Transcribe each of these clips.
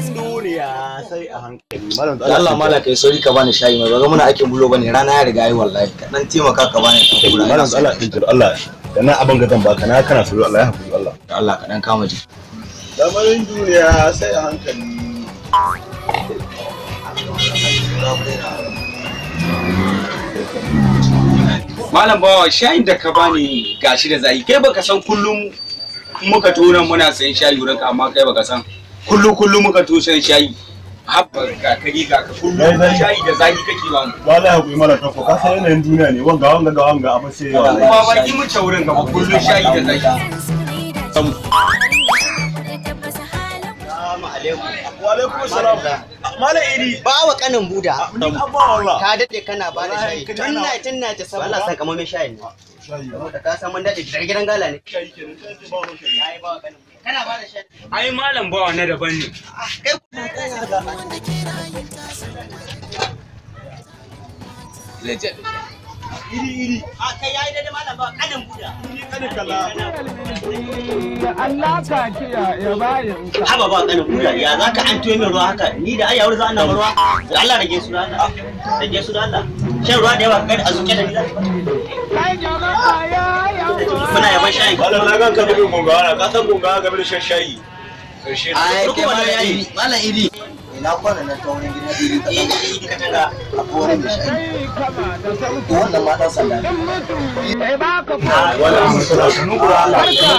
lamarin duniya sai a hankali malam da Allah mala kai sauri ka bani shayi mai ba muna aikin bulo bane rana ya riga yi wallahi ka dan taimaka ka bani dan kura malam Allah din Allah da na abin ga zan baka na kana so Allah ya hakuri Allah da Allah ka dan kama ji lamarin duniya sai a hankali Malam bawa shayin da ka bani gashi da zai kai baka san kullum muka tona muna sayan shayi wurin ka amma kai baka san kullum kullum muka to sayan shayi habba ga kari ga ka kullum shayi da zaki kake ba mu ba la hakuri malam to ka san yanayin duniya ne wanga wanga ga wanga abin sai yawa kuma ba ki mu wurin ka ba kullum shayi da zaki wa alaikum salam malam iri ba wa kanin buda ni abba wallah ka dade kana ba da shayi Wallahi, tun kana- na tun na ta saboda Allah san kamar mai shayin ne saboda ka san mun dade da gidan gala ne ai ba wa kanin buda kana ba da shayi ai malam bawa na daban ne kai iri iri a kai yayi dade malam ba kanin buda kada kala Allah ka kiyaye bayanka. haba ba kanin buda ya zaka an tuyo min ruwa haka ni da ayyawar za ana ruwa da Allah rage su da Allah rage su da Allah shan ruwa da yawa kai a zuke da ni za Kai jama'a ya yawa. muna yaban shayin malam na ga ka bin gungawa ka san gungawa game da shan shayi karshe ai Ruku kai wannan malam yayi. iri malam iri ina kwana nan ta wurin gidan iri ka dan eh ka tanga akwai wani mai shayi Kai kama da sauki. to wannan ma dan sanda ne In mutum bai baka ko wala musala sunu kula Allah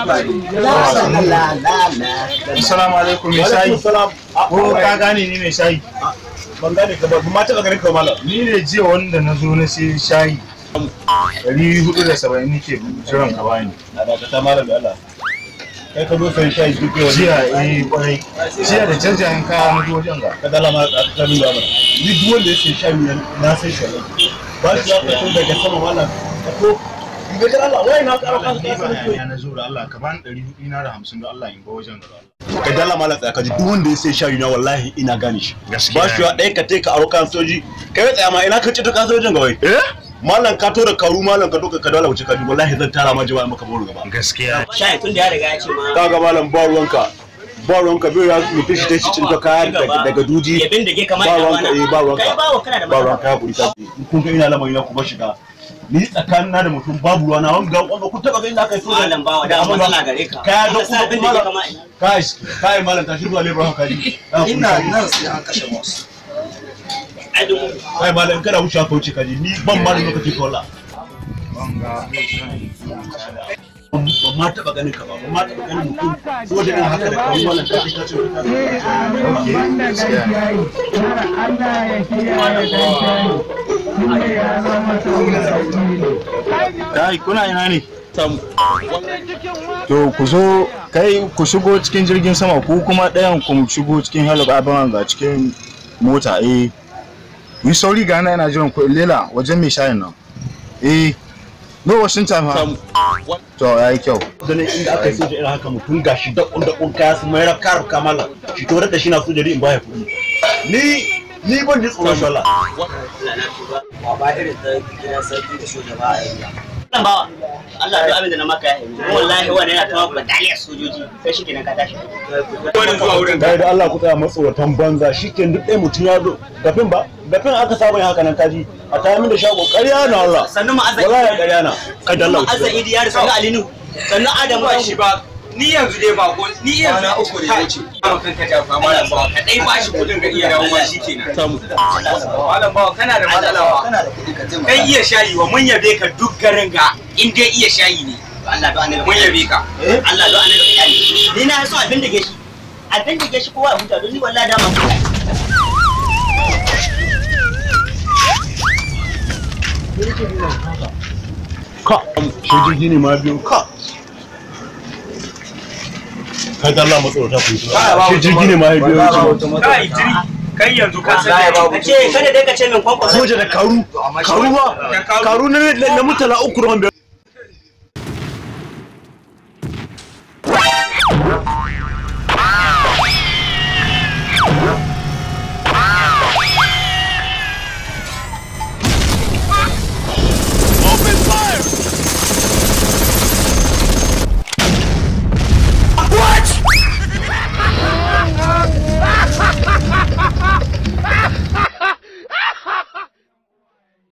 la la la Assalamu alaikum mai alaikum shayi. salam Ko ka gane ni mai shayi? ban gane ka ba ma taba ganin ka malam Ni ne jiya wanda na zo na sai shayi. Ɗari hudu da saba'in nake jiran ka bani. a dakata malam da Allah kai ka zo sai shayi duk yau Jiya eh kwarai. Jiya da canjayen kaya na zo wajen ga. ka dala ma a tsarin da mana ni duk wanda ya sai shayi na na sai shayi ba shi ya fito daga sama malam ka to in ga Allah wai na ƙara Allah ka ni ba ka hayaniya na zo da Allah ka bani ɗari hudu na da hamsin da Allah in ga wajen ga. ka dala malam tsaya ka ji duk wanda ya sai shayi na wallahi ina gane shi Gaskiya ba shi ya ɗaya ka tai ka aro kan soji kai tsaya ma ina ka ci ta kan sojin gaba eh malam ka to da karu malam ka to ka dala wuce ka ji wallahi zan tara ma jama'a maka boro gaba Gaskiya. shayin tun da ya riga ya ce ma kaga malam ba ruwanka ba ruwanka bai ya mutum shi ta shi cinta kaya daga daga duji ya bindige kamar ba ya ruwanka eh ba ruwanka kai bawa kana da ba matsala ruwanka ya kuri ka kun ga ina lamari na kuma shiga ni tsakanin na da mutum babu ruwana wanga wanga kun taba ga inda aka yi so malam bawa da matsala gare ka kaya da Ka sa kuma bindige malam kamar kai kai malam tashi zuwa lebra haka ji ina nan sai an kashe boss ai dumu kai malam kada wuce ka wuce ka ji ni ban ma da lokaci ko Allah Wanga mai shayi. ban ma taba ganin ka ba ban ma taba ganin mutum ko da irin haka da kai malam ka ji ka ce ka wanda dan shayi. Har Allah ya kiyaye dan shayi. Sai ya zama sauki. Kai jama'a Kai kuna ina ne? cikin wa To ku zo kai ku shigo cikin jirgin sama ku kuma ɗayan ku shigo cikin helicopter ga cikin mota eh. Yi sauri ga nan ina jiran ku lela wajen mai shayin nan. Eh. No washin time ha. To yayi kyau. ganin inda aka yi soja irin haka mutum gashi dakon dakon kaya su mai rafka rafka malam shi to da shi na soja in baya kuɗi ni ni ban ji tsoron shi Allah Allah na tuba ba ba irin ta gidan sarki da soja ba a yi Allah bawa Allah duk abin da na maka ya yi kuma wallahi wannan yana tawa bataliyar sojoji sai shi kenan ka tashi wani zuwa wurin ka kai da Allah ku tsaya matsawatan banza shikenan duk ɗaya mutum ya zo gafin ba gafin aka saba yin haka nan kaji a tayar min da shago ƙarya na Allah sannu ma'azza wallahi ƙarya na kai da Allah ku ma'azza tsaya. idi ya sannu alinu sannu adamu ba shi ba ni yanzu dai ba ko ni yanzu uku ne wuce ba kan ka jafa malam bawa ka dai bashi kudin ga iya dawo ma shikenan malam bawa kana da matsala ba kana da kuɗi ka taimaka kai iya shayi wa mun yabe ka duk garin ga in dai iya shayi ne Allah do annabi mun yabe ka Allah do annabi kiyali ni na so abin da gashi abin da gashi kowa ya huta don ni wallahi dama ku ka shi jirgi ne ma biyu ka kai da Allah matsawata ku yi shi jirgi ne ma ya biyu kai jiri kai yanzu ka san ka ce kada dai ka ce min kwankwaso soja da karu karu ba karu na na mutala uku ruwan